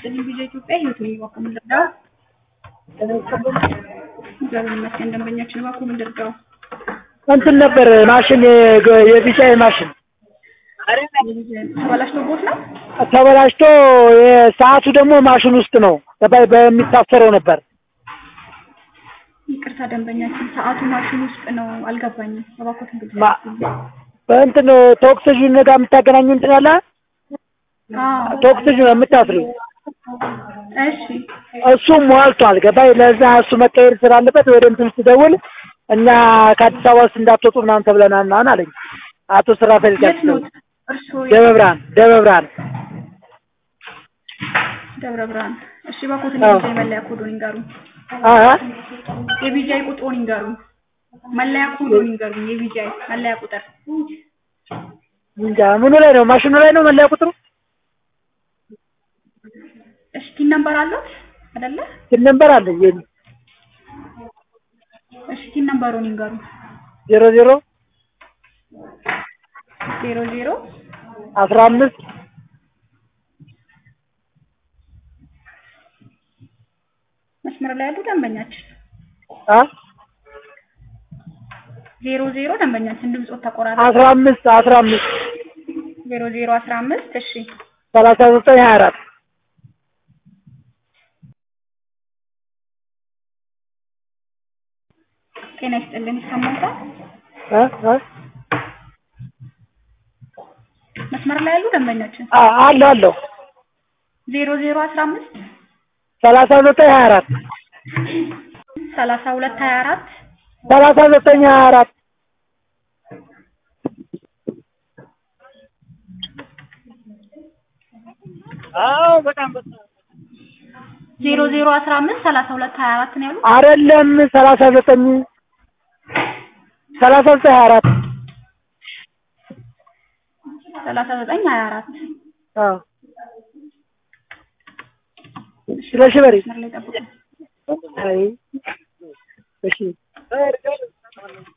ይስጥልኝ ቪዛ ኢትዮጵያ ህይወት ነኝ። እባክዎ ምን ልርዳው? እግዚአብሔር ይመስገን። ደንበኛችን እባክዎ ምን ልርዳው? እንትን ነበር ማሽን የቢጫ ማሽን ተበላሽቶቦት ነው? ተበላሽቶ የሰዓቱ ደግሞ ማሽን ውስጥ ነው በ- በሚታሰረው ነበር። ይቅርታ ደንበኛችን ሰዓቱ ማሽን ውስጥ ነው። አልገባኝም። እባክዎትን ግልጽ ማ- በእንትን ቶክስጅን ጋር የምታገናኙ እንትን አለ አዎ፣ ቶክስጅን የምታስሪው እሺ እሱ ሟልቷል። ገባይ ለዛ እሱ መቀየር ስላለበት ወደ እንትን ስደውል እኛ ከአዲስ አበባ ውስጥ እንዳትወጡ ምናምን ተብለናል ምናምን አለኝ አቶ ስራፌል የት ጋር ነው እርስዎ? ደብረ ብርሃን ደብረ ብርሃን ደብረ ብርሃን። እሺ እባክዎትን አዎ። የቢጃይ መለያ ኮዱን ይንገሩኝ። አሀ የቢጃይ ቁጥሩን ይንገሩኝ። መለያ ኮዱን ይንገሩኝ። የቢጃይ መለያ ቁጥር እንጃ ምኑ ላይ ነው ማሽኑ ላይ ነው መለያ ቁጥሩ እሺ ቲን ነምበር አሉት አይደለ? ስንት ነበር አለኝ የኔ እሺ ቲን ነምበሩን ይንገሩኝ። ዜሮ ዜሮ ዜሮ ዜሮ አስራ አምስት መስመር ላይ ያሉ ደንበኛችን አ ዜሮ ዜሮ ደንበኛችን ድምፆት ተቆራረጠ። አስራ አምስት አስራ አምስት ዜሮ ዜሮ አስራ አምስት እሺ ሰላሳ ዘጠኝ ሀያ አራት ጤና ይስጥልን ይሰማዎታል? አ አ መስመር ላይ ያሉ ደንበኛችን አ አለሁ አለሁ ዜሮ ዜሮ አስራ አምስት ሰላሳ ዘጠኝ ሀያ አራት ሰላሳ ሁለት ሀያ አራት ሰላሳ ዘጠኝ ሀያ አራት አዎ በጣም በጣም ዜሮ ዜሮ አስራ አምስት ሰላሳ ሁለት ሀያ አራት ነው ያሉት። አይደለም ሰላሳ ዘጠኝ ሰላሳ ዘጠኝ ሀያ አራት ሰላሳ ዘጠኝ ሀያ አራት አዎ ስለሽ በሪ መስመር ላይ ጠብቁ። አይ እሺ